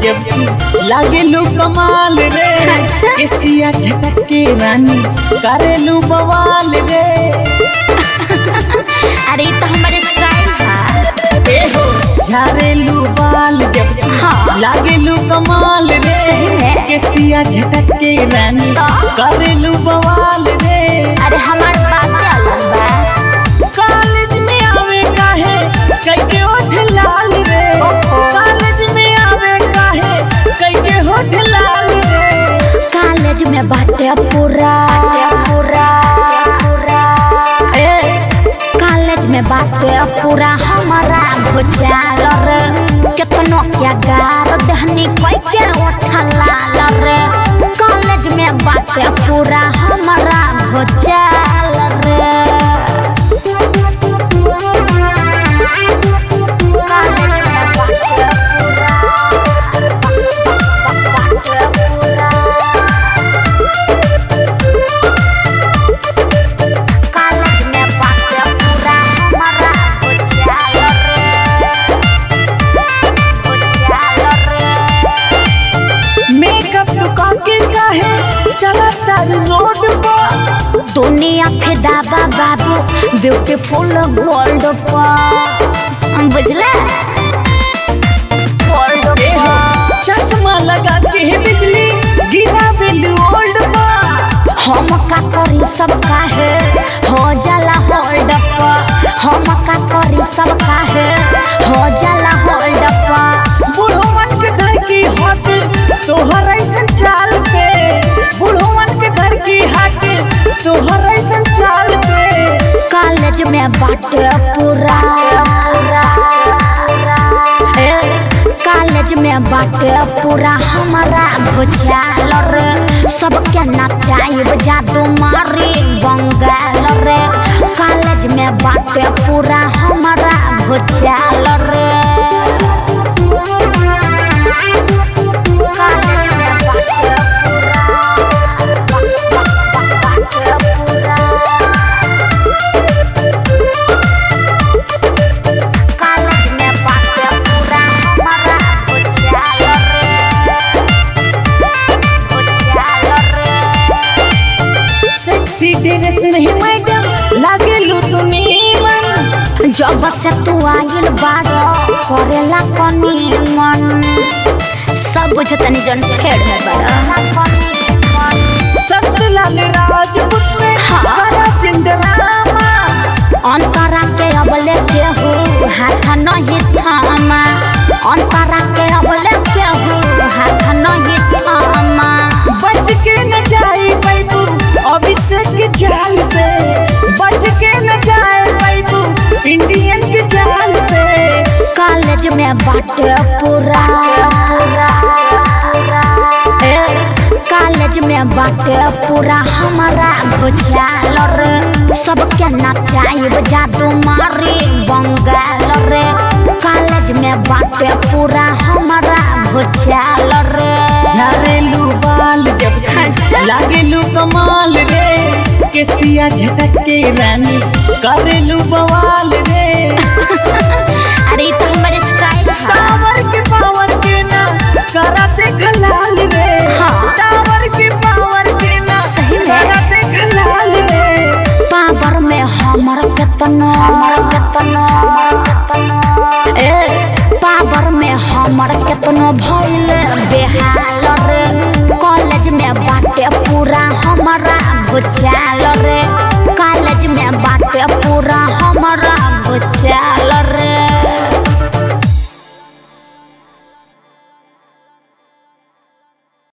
जब तू लागेलू कमाल रे अच्छा। केसिया झटक के रानी करेलू बवाल रे अरे ई तो हमारे स्टाइल है ए हो झारेलू बाल जब तू हाँ। लागेलू कमाल रे सही में। केसिया झटक के रानी तो? करेलू बवाल रे अरे हमार बातें अलग बा कॉलेज में आवे काहे कैके होठ लाल रे ओहो। कॉलेज में आवे काहे कैके होठ लाल रे कॉलेज में बाटे पूरा पूरा पूरा ए कॉलेज में बाटे पूरा हमारा भुजाल रे केतनो क्या गार दहनी कोई के उठला रे कॉलेज में बाटे पूरा हमारा भुजाल रे कॉलेज में बाटे पूरा बाटे पूरा कॉलेज में बाटे पूरा हमारा भुजाल रे भुजाल रे मेकअप दुकान के काहे चला तारू रोड पर दुनिया फिदा बा बाबू ब्यूटीफुल गोल्ड पर बुझला गोल्ड ए हो चश्मा लगा के बिजली गिरा बिल्लू ओल्ड पर हम का करी सब काहे हो जाला होल्ड पर हम का करी सब काहे हो जाला होल्ड पर बूढ़ो मन के घर की हाथ तोहर ऐसन चाल पे बूढ़ो मन के घर की हाथ तोहर ऐसन चाल पे कॉलेज में बाटे पूरा ए, कॉलेज में बाटे पूरा हमारा भुजाल रे सबके नचाइब जादू मारी बंगाल रे कॉलेज में बाटे पूरा हमारा भुजाल रे कॉलेज में बाटे पूरा बाटे पूरा कॉलेज में बाटे पूरा हमारा भुजाल रे भुजाल रे सेक्सी ड्रेस नहीं मैडम लागे लू तू नीमन जब से तू आइल बारो करेला कनी मन सब बुझतनी जन फेड़ है बड़ा सतलाल राजपूत से हाँ। बड़ा चिंडरामा अंतरा के अबले के हो हाथ नहीं थामा अंतरा के अबले के हो हाथ नहीं थामा बच के न जाए बैबू अभिषेक के जाल से बच के न जाए बैबू इंडियन के जाल से कॉलेज में बाटे पूरा ए, कॉलेज में बाटे पूरा हमारा भुजाल रे सबके नचाइब जादू मारी बंगाल रे कॉलेज में बाटे पूरा हमारा भुजाल रे झारेलू बाल जब अच्छा। लागेलू कमाल रे केसिया झटक के रानी करेलू बवाल रे अरे ई तो हमारे स्टाइल है टावर के पावर के ना कराते खलाल रे हाँ। टावर के पावर के ना सही में। कराते खलाल रे पावर में हमर केतना केतना ए पावर में हमर केतनो भइल बेहाल रे कॉलेज में बाटे पूरा हमारा भुजाल रे कॉलेज में बाटे पूरा हमारा भुजाल